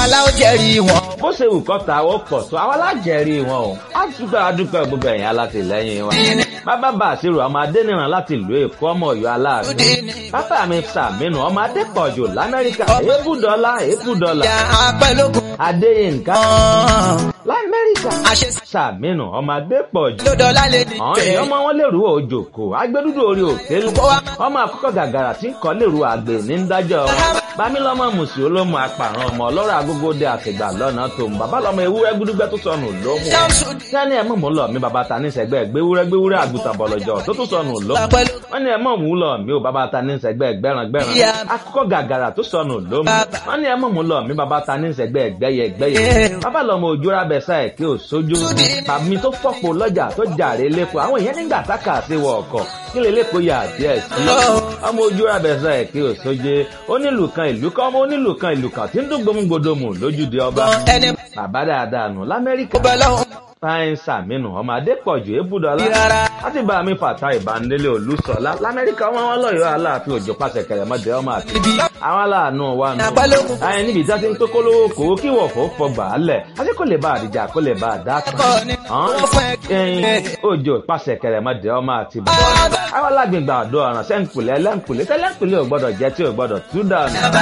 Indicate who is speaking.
Speaker 1: àwa la ó jẹ́rìí wọn.
Speaker 2: bó ṣe wù kọ́ ta ó pọ̀ tó àwa lájẹ̀rí wọn o á dúpẹ́ adúpẹ́ gbogbo ẹ̀yìn alátìlẹ́yìn wa. bàbá bá àṣírò ọmọ adẹ́nìràn láti ìlú èkó ọmọ ọ̀yọ́ aláàánú. bàbá mi sàmínú ọmọ adépọ̀jù lamẹ́ríkà èébùdọ́lá èébùdọ́lá.
Speaker 1: ìyá apẹ́lógún
Speaker 2: adéyínká
Speaker 1: kan.
Speaker 2: lamẹ́ríkà
Speaker 1: àṣẹ
Speaker 2: sàmínú ọmọ adépọ̀jù.
Speaker 1: lódọ́lá lè ní
Speaker 2: àwọn èèyàn ọmọ wọn lèrú òjòkó agbẹdúdú orí òkè lu ọmọ àkọ́kọ́ gàgàrà tí ń kọ́ lèrú àgbè ní dájọ́ wọn bámílọ́mọ mùsì olómù apàrọ̀ ọmọ ọlọ́rọ̀ agógóde àtìgbà lọ́nà tó ń bàbá lọ́mọ ewúrẹ́ gúdúgbẹ́ tó sọnù lómù sẹ́ni ẹ̀ mọ̀ mú lọ mi bàbá ta ní sẹ́gbẹ́ gbéwúrẹ́ gbéwúrẹ́ àgùntàn bọ̀lọ̀jọ̀ tó tún sọnù lómù wọ́n ní ẹ̀ mọ̀ mú lọ mi ò bàbá ta ní sẹ́gbẹ́ gbẹ́ràn gbẹ́ràn akọ́kọ́ gàgàrà tó sọnù lómù wọ́n ní ẹ̀ mọ̀ mú lọ mi bàbá ta ní sẹ́gbẹ́ gbẹ́yẹ gbẹ́yẹ bàbá lọ́mọ òjòrà bẹ̀sà ẹ̀ kí ò sójú bàmí tó fọ́pọ̀ lọ́jà tó jàre lẹ́kọ̀ọ́ àwọn èèyàn nígbà tákà sí wọ ọkọ̀ kí lè lẹ́kọ̀ọ́ yà díẹ̀ sí ọmọ òjòrà bẹ̀sà ẹ̀ kí ò sójú onílù kan ìlú kan ọmọ onílù kan ìlú kan tí ń dún gbòmùgbòdòmù lójúde ọba
Speaker 1: ẹni
Speaker 2: bàbá dáadáa nù lamẹ́ríkà
Speaker 1: bọ́ lọ́hùn
Speaker 2: fáyín sàmínú ọmọ adépọ̀jù ébùdọ́lá
Speaker 1: rárá.
Speaker 2: láti bá mi fàtà ìbánilé olùsọ̀lá lamẹ́ríkà wọn wọn lọ́yọ̀ọ́ aláàfin òjò pàṣẹ kẹrẹmọdé ọmọ àti àwọn aláàánú wa nù.
Speaker 1: Àpálógún.
Speaker 2: ayé níbi ìjà ti ń pé kólówó kò ó kí wọ̀fọ̀ fọgbà á lẹ̀ àti kò lè bá àdìjà kò lè bá àdá kan.
Speaker 1: Ẹ̀kọ́ ni wọ́n fún ẹ.
Speaker 2: ẹyin òjò pàṣẹ kẹrẹmọdé ọmọ àti bàbá. àwọn alágbègbè àdó ọ̀ràn sẹ́ńkùlẹ̀ ẹlẹ́ńkùlẹ̀ tẹ́lẹ̀ńkùlẹ̀ ò gbọ́dọ̀ jẹ́ tí ò gbọ́dọ̀ tú dànù.